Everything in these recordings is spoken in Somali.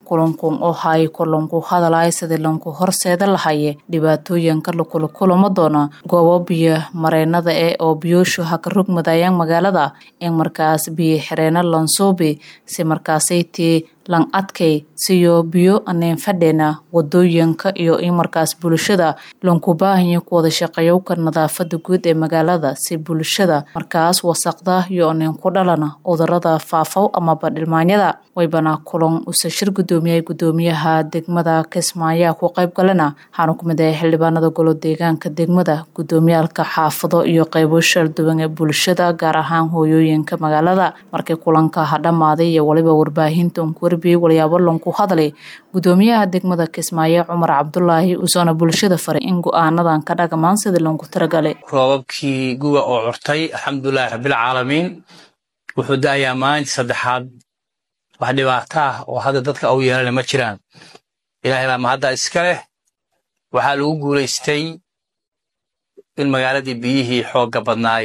kulankun oo hay kulanku hadalay sidii lanku horseeda lahaye dhibaatooyinka lakula kulamo doona goobo biyo mareynada ee oo biyooshu haka rogmadayaan magaalada in markaas biyo xireena lansuubi si markaasaytii lan adkay siyo biyo aneen fadheena wadooyinka iyo in markaas bulshada lanku baahanya ku wada shaqeeyowka nadaafada guud ee magaalada si bulshada markaas wasaqda iyo aneen ku dhalana cudurada faafow amaba dhilmaanyada waybana kulan usa shir gudoomiyay gudoomiyaha degmada kismaayo ku qayb galana waxaana ku mid ahay xildhibaanada golo deegaanka degmada gudoomiyaalka xaafado iyo qeybo shalduwan ee bulshada gaar ahaan hooyooyinka magaalada markii kulanka ha dhammaaday iyo waliba warbaahinta unkuwarbiyey walyaabo lanku hadlay gudoomiyaha degmada kismaayo cumar cabdulaahi usoona bulshada faray in go-aanadan ka dhagamaan sidii lanku talagalay roobabkii guga oo curtay alxamdulilahi rabbilcaalamiin wuxuu da'ayaa maalintii saddexaad wax dhibaato ah oo hadda dadka u yeelana ma jiraan ilaahay baa mahadda iska leh waxaa lagu guulaystay in magaaladii biyihii xoogga badnaay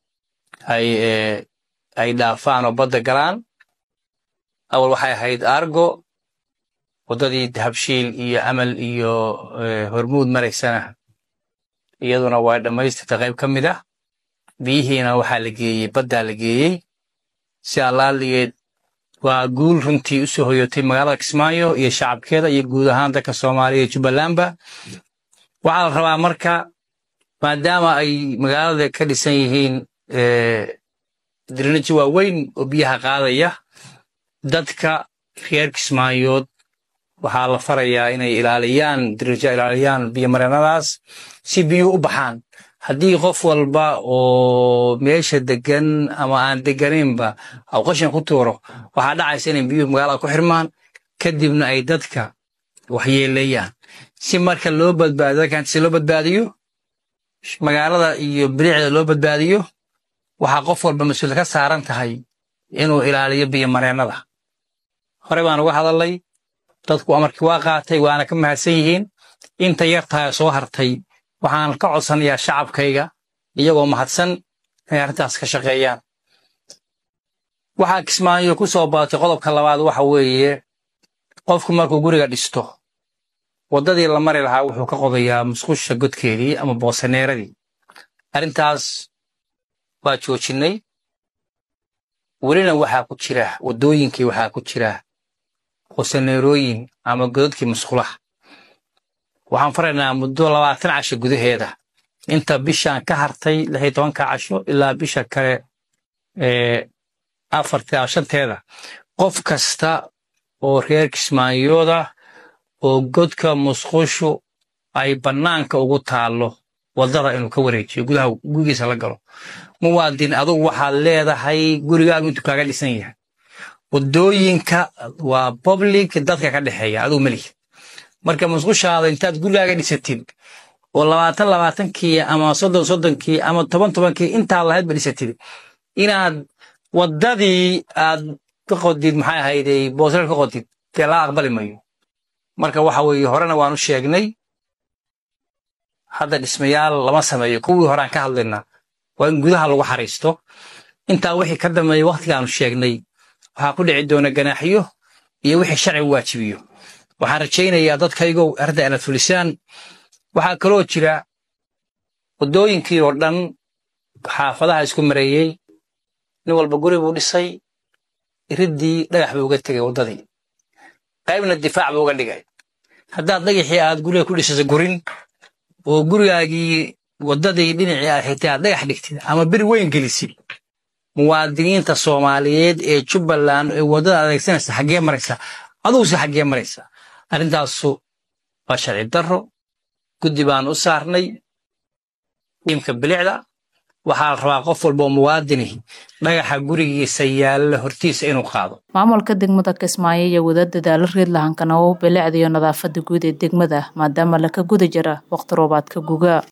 ay dhaafaan oo badda galaan awal waxay ahayd argo waddadii dahabshiil iyo amal iyo hormuud maraysana iyaduna waa dhammaystirta qayb ka mid ah biyihiina waxaa la geeyey baddaa la geeyey si allaaligeed waa guul runtii u soo hoyotay magaalada kismaayo iyo shacabkeeda iyo guud ahaan dalka soomaaliya iyo jubbalandba waxaa la rabaa marka maadaama ay magaalada ka dhisan yihiin dirinaji waaweyn oo biyaha qaadaya dadka reer kismaayood waxaa la farayaa inay ilaaliyaan dirija ilaaliyaan biyomareenadaas si biyuhu u baxaan haddii qof walba oo meesha degan ama aan deganaynba aw qashan ku tuuro waxaa dhacaysa inay biyuhu magaalada ku xirmaan kadibna ay dadka waxyeeleeyaan si marka loo badbaadiyo dadkan si loo badbaadiyo magaalada iyo bilicda loo badbaadiyo waxaa qof walba mas-uul ka saaran tahay inuu ilaaliyo biyomareennada horey baan uga hadalnay dadku amarkii waa qaatay waana ka mahadsan yihiin inta yartahay soo hartay waxaan ka codsanayaa shacabkayga iyagoo mahadsan inay arrintaas ka shaqeeyaan waxaa kismaayo ku soo baatay qodobka labaad waxa weeye qofku markuu guriga dhisto waddadii la mari lahaa wuxuu ka qodayaa musqusha godkeedii ama boosaneeradii arrintaas waa joojinnay welina waxaa ku jira waddooyinkii waxaa ku jira boosaneerooyin ama godadkii musqulaha waxaan faraynaa muddo labaatan casho gudaheeda inta bishaan ka hartay lix iyo tobanka casho ilaa bisha kale afarta shanteeda qof kasta oo reer kismaayooda oo godka musqushu ay bannaanka ugu taallo waddada inuu ka wareejiyo gudaha gurigiisa la galo muwaadin adugu waxaad leedahay gurigaagu intuu kaaga dhisan yahay waddooyinka waa public dadka ka dhexeeya adugu melihi marka musqushaada intaad gurigaaga dhisatid oo labaatan labaatankii ama soddon soddonkii ama toban tobankii intaa lahaydba dhisatid inaad waddadii aad ka qodid maxay ahayday boosreer ka qodid dee laa aqbali mayo marka waxa weeye horena waan u sheegnay hadda dhismayaal lama sameeyo kuwii horaan ka hadlaynaa waa in gudaha lagu xariisto intaa wixii ka dambeeya wakhtigaanu sheegnay waxaa ku dhici doona ganaaxiyo iyo wixii sharcigu waajibiyo waxaan rajaynayaa dadkaygow arrinta inaad fulisaan waxaa kaloo jira waddooyinkii oo dhan xaafadaha isku mareeyey nin walba guri buu dhisay iriddii dhagax buu uga tegay waddadii qaybna difaac buu uga dhigay haddaad dhagaxii aad guriga ku dhisasa gurin oo gurigaagii waddadii dhinacii aad xigtay aad dhagax dhigtid ama beri weyn gelisid muwaadiniinta soomaaliyeed ee jubbaland ee waddada adeegsanaysa xaggee maraysa aduguse xaggee maraysa arrintaasu waa sharci darro guddi baan u saarnay imka bilicda waxaa la rabaa qof walba oo muwaadini dhagaxa gurigiisa yaalla hortiisa inuu qaado maamulka degmada kismaayo iyo wada dadaalo reed lahankana oo bilicda iyo nadaafada guud ee degmada maadaama laka guda jira waqti roobaadka guga